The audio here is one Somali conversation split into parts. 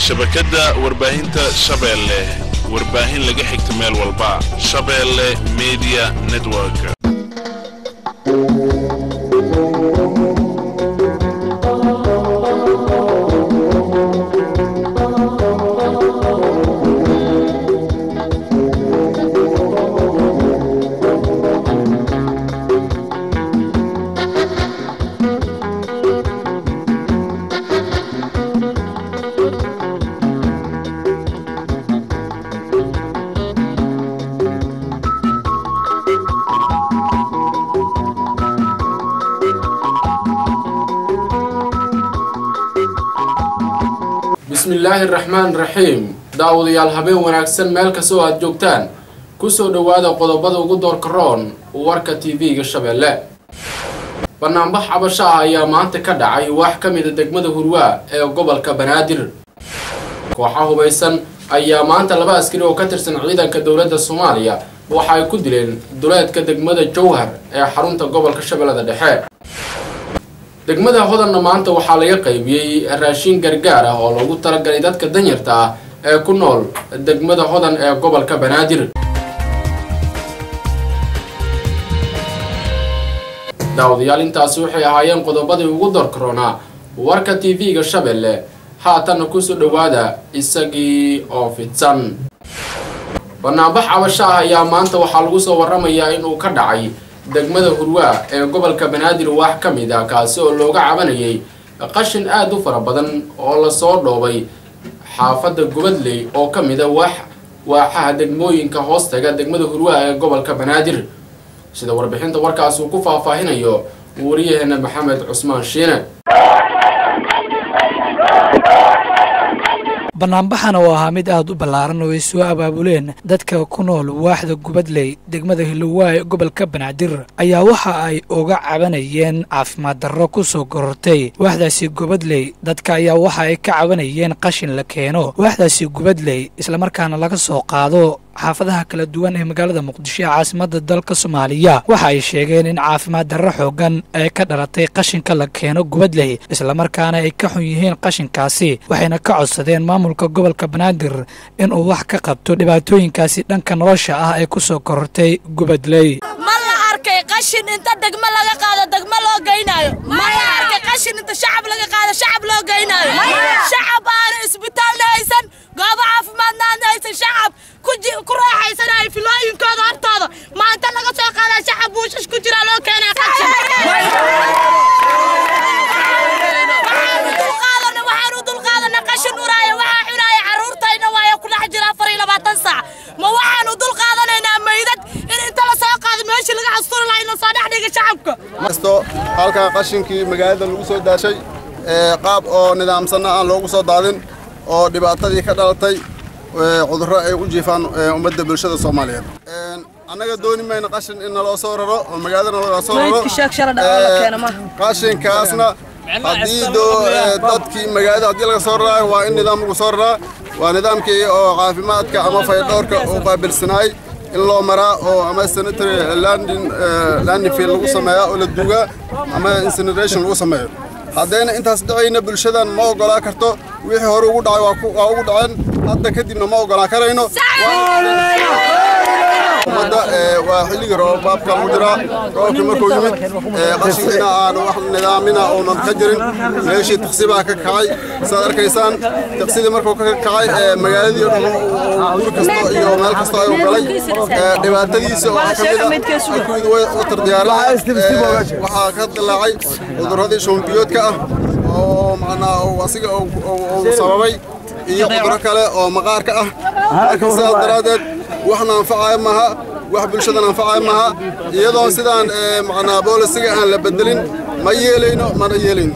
shabakadda warbaahinta shabeelle warbaahin laga xigta meel walba shabeelle media network bismillaahi raxmaan raxiim daawadayaal habeen wanaagsan meel kastoo aad joogtaan kusoo dhowaada qodobada ugu doorka roon warka tv-ga shabeelle banaanbax cabasho ah ayaa maanta ka dhacay wax ka mida degmada hurwaa ee gobolka banaadir kooxa hubaysan ayaa maanta laba askari oo ka tirsan ciidanka dowladda soomaaliya waxa ay ku dileen duleedka degmada jowhar ee xarunta gobolka shabeellada dhexe degmada hodanna maanta waxaa laga qaybiyey raashin gargaar ah oo loogu talagalay dadka danyarta ah ee ku nool degmada hodan ee gobolka banaadir daawadayaal intaasi waxay ahaayeen qodobadii ugu dorkaroonaa warka tv-ga shabeelle haatanna kusoo dhowaada isagii oo fidsan banaanbax cabasho ah ayaa maanta waxaa lagu soo waramayaa inuu ka dhacay degmada hurwaa ee gobolka banaadir wax ka mid ah kaasi oo looga cabanayay qashin aada u fara badan oo lasoo dhoobay xaafadda gubadley oo ka mid a wax waaxaha degmooyinka hoostaga degmada hurwaa ee gobolka banaadir sida warbixinta warkaas uu ku faahfaahinayo wariyaheena maxamed cusmaan shiine banaanbaxana oo ahaa mid aad u ballaaran oo ay soo abaabuleen dadka ku nool waaxda gubadley degmada hilowaa ee gobolka banaadir ayaa waxa ay uga cabanayeen caafimaad darro ku soo gorortay waaxdaasi gubadley dadka ayaa waxa ay ka cabanayeen qashin la keeno waaxdaasi gubadley islamarkaana laga soo qaado xaafadaha kala duwan ee magaalada muqdisho ee caasimada dalka soomaaliya waxa ay sheegeen in caafimaad darro xoogan ay ka dhalatay qashinka la keeno gubadley islamarkaana ay ka xun yihiin qashinkaasi waxayna ka codsadeen maamulka gobolka banaadir inuu wax ka qabto dhibaatooyinkaasi dhanka nolosha ah ee ku soo korortay gubadley ma la arkay qashin inta degmo laga qaado degmo loo geynaayo ma la arkay qashin inta shacab laga qaado shacab loo geynaayo shacab aana isbitaalna haysan goobo caafimaadna aana haysan shacab ku raaxaysanayo filooyinkooda hortooda maanta laga soo qaadaa shacab buushash ku jira loo keenaa qashin waxaanu dulqaadana qashin uraaya waxaa cunaaya carruurtayna waayo ku dhex jira afar iyo labaatan saac ma waxaanu dul qaadanaynaa maydad in inta la soo qaado meeshii laga asturi lahaa in la soo dhex dhiga shacabka kasto halkaa qashinkii magaalada lagu soo daashay qaab oo nidaamsanna aan loogu soo daadin oo dhibaatadii ka dhalatay cudurro ay u jiifaan ummadda bulshada soomaaliyeed annaga dooni mayno qashin in naloo soo raro oo magaalada naloo soo raro qashinkaasna haddii dadkii magaalada haddii laga soo raraayo waa in nidaam lagu soo raraa waa nidaamkii oo caafimaadka ama faydhowrka uu qaabilsanaay in loo maraa oo ama sanitary landing landing field lagu sameeyaa oo la duugaa ama incineration lagu sameeyo haddayna intaas dhacayna bulshadan ma oggolaa karto wixii hore ugu dhacay waa ugu dhaceen hadda kadibna ma oggolaa karayno ummadda waa xilligii roobaabka lagu jiraa roobkii markuu yimid qashinkiina aanu wax nidaamina uunan ka jirin meeshii taksibaa ka kacay saad arkaysaan taksidii markuu ka kacay magaaladii o dhan guri kasto iyo meel kasto ayuu galay dhibaatadiisa waxaa ka mid ah alkuwid watar diyaarada waxaa ka dilaacay cudurradii shuunbiyoodka ah oo macnaa asiga uu sababay iyo cudurro kale oo maqaarka ah marka sidaas daraaddeed waxna anfacaya maaha wax bulshadan anfacaya maaha iyadoon sidaan macnaa boolisiga aan la bedelin ma yeelayno mana yeelayno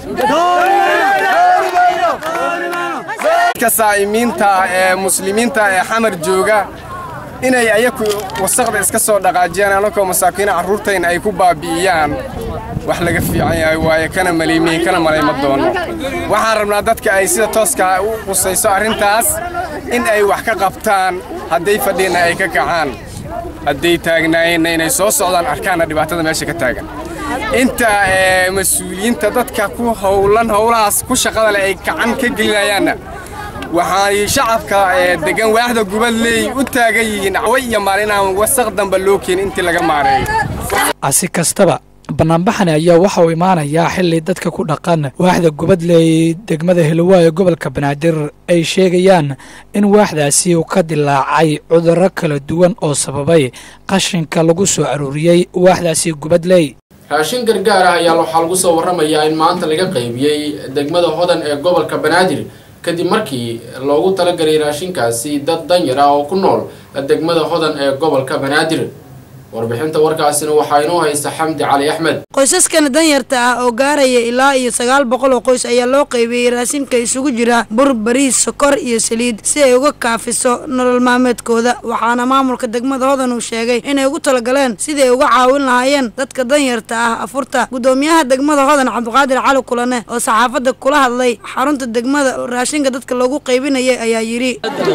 dadka saa'imiinta ee muslimiinta ee xamar jooga inay ayaku wasaqda iska soo dhaqaajiyaan anakoo masaakiina carruurtayna ay ku baabi'iyaan wax laga fiican yahay waaye kana maliimiin kana malayma doono waxaan rabnaa dadka ay sida tooska u qusayso arrintaas in ay wax ka qabtaan hadday fadhiina ay ka kacaan hadday taagnaayeenna inay soo socdaan arkaanna dhibaatada meesha ka taagan inta mas-uuliyiinta dadka ku howlan howlahaas ku shaqada leh ay gacan ka gelinayaanna waxaay shacabka degan waaxda gubadley u taagan yihiin caway iyo maalin aan wasaq damba loo keenin intii laga maareeyo si kastaba banaanbaxani ayaa waxa uu imaanayaa xili dadka ku dhaqan waaxda gubadley degmada hilowaay ee gobolka banaadir ay sheegayaan in waaxdaasi uu ka dilaacay cudurro kala duwan oo sababay qashinka lagu soo aruuriyey waaxdaasi gubadley raashin gargaar ah ayaa waxaa lagu soo warramayaa in maanta laga qaybiyey degmada hodan ee gobolka banaadir kadib markii loogu talagalay raashinkaasi dad danyar ah oo ku nool degmada hodan ee gobolka banaadir warbixinta warkaasina waxaa inoo haysta xamdi cali axmed qoysaskana danyarta ah oo gaaraya ilaa iyo sagaal boqol oo qoys ayaa loo qaybiyey raashinka isugu jira bur bariis sokor iyo saliid si ay uga kaafiso nolol maalmeedkooda waxaana maamulka degmada hodan uu sheegay inay ugu talagaleen sidii ay uga caawin lahaayeen dadka danyarta ah afurta guddoomiyaha degmada hodan cabdiqaadir cali kulane oo saxaafadda kula hadlay xarunta degmada raashinka dadka loogu qaybinayay ayaa yidhi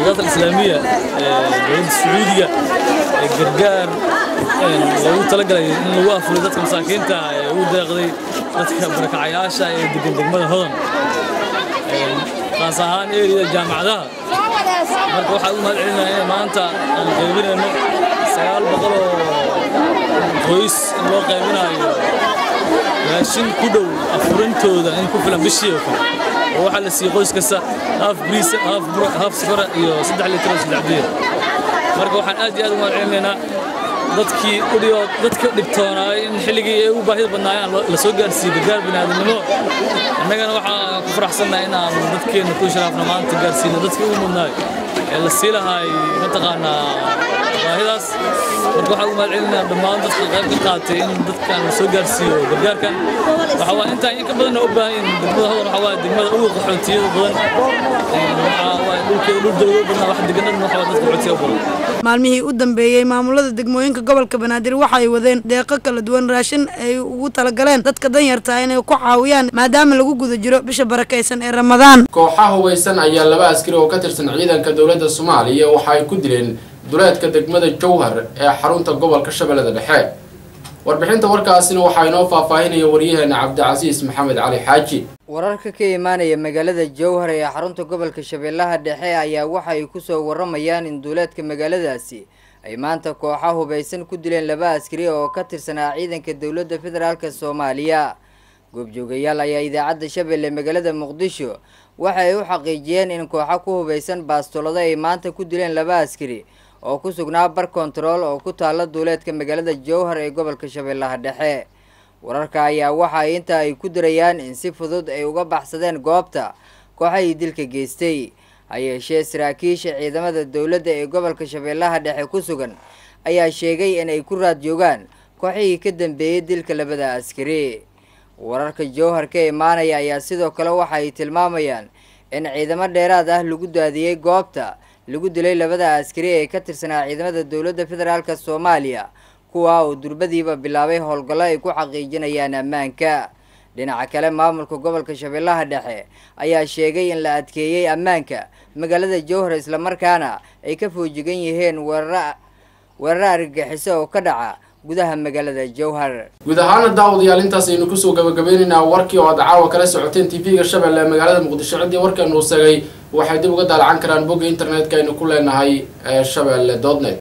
loogu talagalay in lagu afuray dadka masaakiinta ee ugu deeqday dadka barakacayaasha ee degan degmada hodan qaas ahaan eriyada jaamacadaha marka waxaan u mahad celinaya in maanta aan qaybinayno sagaal boqol oo qoys in loo qaybinayo raashin ku dhow afurintooda in ku filan bishii oo kale oo waxaa la siiyey qoys kasta haaf bariis haaf sokora iyo saddex litir oo saddex biir marka waxaan aad iyo aad u mahad celinaynaa dadkii udhiyo dadka dhibtoonaay in xilligii ay u baahida badnaayeen la soo gaarsiiyey gargaar bini'aadanimo annagana waxaan ku faraxsannahay in aan dadkeenna ku sharaafna maanta gaarsiino dadkii ugu mudnaay ee la sii lahaay mataqaanaa baahidaas marka waxaan u mahad celinaa dhammaan dadka qayb ka qaatay in dadkan la soo gaarsiiyo gargaarkan waxa waa intaa in ka badanna u baahan degmada hodan waxa waa degmada ugu qaxootiyada badan waxa waa dhulkeeda dhul dowlado badan wax deganadna waxa waa dadka qaxootiya badan maalmihii u dambeeyey maamulada degmooyinka gobolka banaadir waxay wadeen deeqo kala duwan raashin ay ugu talagaleen dadka danyarta inay ku caawiyaan maadaama lagu guda jiro bisha barakaysan ee ramadaan kooxa hubeysan ayaa laba askari oo ka tirsan ciidanka dowladda soomaaliya waxa ay ku dileen duleedka degmada jowhar ee xarunta gobolka shabeellada dhexe warbixinta warkaasina waxaa inoo faahfaahinaya waryaheena cabdicasiis maxamed cali xaaji wararka ka imaanaya magaalada jowhar ee xarunta gobolka shabeellaha dhexe ayaa waxa ay kusoo waramayaan in duuleedka magaaladaasi ay maanta kooxa hubaysan ku dileen laba askari oo ka tirsanaa ciidanka dowladda federaalk soomaaliya goobjoogayaal ayaa idaacadda shabeelle magaalada muqdisho waxa ay u xaqiijiyeen in kooxa ku hubaysan baastolado ay maanta ku dileen laba askari oo ku sugnaa bar kontarool oo ku taalla duuleedka magaalada jowhar ee gobolka shabeellaha dhexe wararka ayaa waxa ay inta ay ku dirayaan in si fudud ay uga baxsadeen goobta kooxahii dilka geystay ha yeeshee saraakiisha ciidamada dowladda ee gobolka shabeellaha dhexe ku sugan ayaa sheegay in ay ku raad joogaan kooxihii ka dambeeyey dilka labada askari wararka jowhar ka imaanaya ayaa sidoo kale waxa ay tilmaamayaan in ciidamo dheeraad ah lagu daadiyey goobta lagu dilay labada askari ee ka tirsanaa ciidamada dowladda federaalk soomaaliya kuwa uu durbadiiba bilaabay howlgallo ay ku xaqiijinayaan ammaanka dhinaca kale maamulka gobolka shabeellaha dhexe ayaa sheegay in la adkeeyey ammaanka magaalada jowhar islamarkaana ay ka foojigan yihiin weerara weeraro argagixiso oo ka dhaca gudaha magaalada jowhar guud ahaana daawadayaal intaas aynu kusoo gabagabeynaynaa warkii oo aad caawa kala socoteen tv-ga shabeelle ee magaalada muqdisho ciddii warkan uu segay waxay dib uga daalacan karaan bogga internetka aynu ku leenahay ee shabeelle dotnet